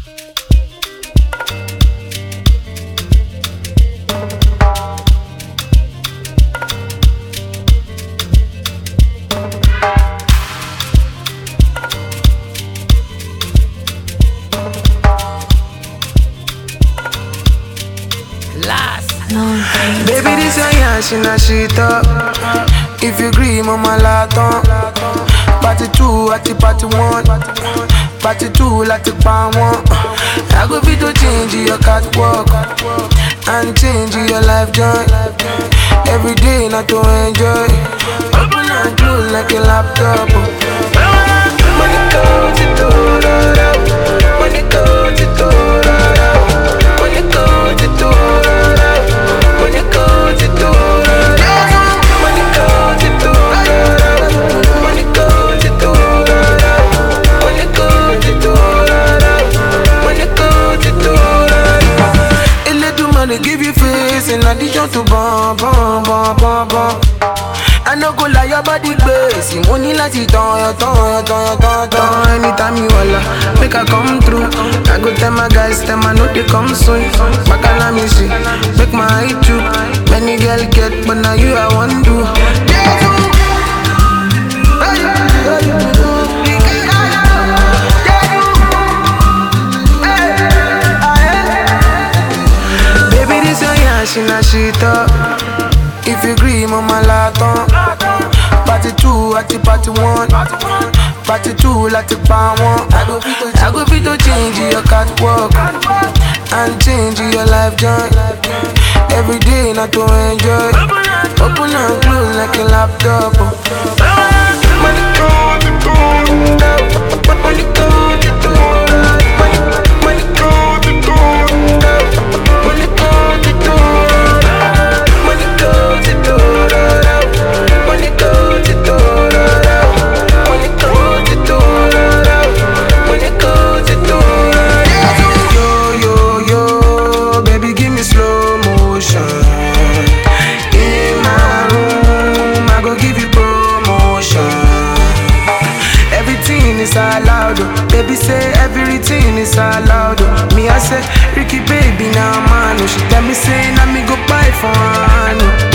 Baby, this your yash in a shit up. If you agree, mama laton. Party two, at the party one. Party two, like the pan one. I go fit to change your catwalk and change your life joy. Every day, not to enjoy. Open and close like a laptop. Money goes to Money goes to Money goes to Money goes to Money goes to Money goes to Money goes to Money goes to Elédùmarè give you face in addition to bum bum bum bum bum. I no go lie, your body crazy. Mo ní láti tán yọ tán yọ tán yọ tán tán. Anytime you holla, make I come through. I go tell my guys, tell my no they come soon. Bacala me see, make my eye too. Many girl get, but now you I want do. Baby, this your yash in a shit up. If you agree, mama laton. Party two, at the party one. Party two, like the pan one. I go fit to, I go fit to change your catwalk and change your life joy. Every day, not to enjoy. Open and close like a laptop. Money come, money come, money come, money money come, money come, money come, money goes to Money goes to Money goes to Money goes to Yo, yo, yo, baby, give me slow motion. In my room, I go give you promotion. Everything is allowed, oh. baby say everything is allowed. oh. Me I say Ricky baby now man, oh. she tell me say now me go buy for her. no.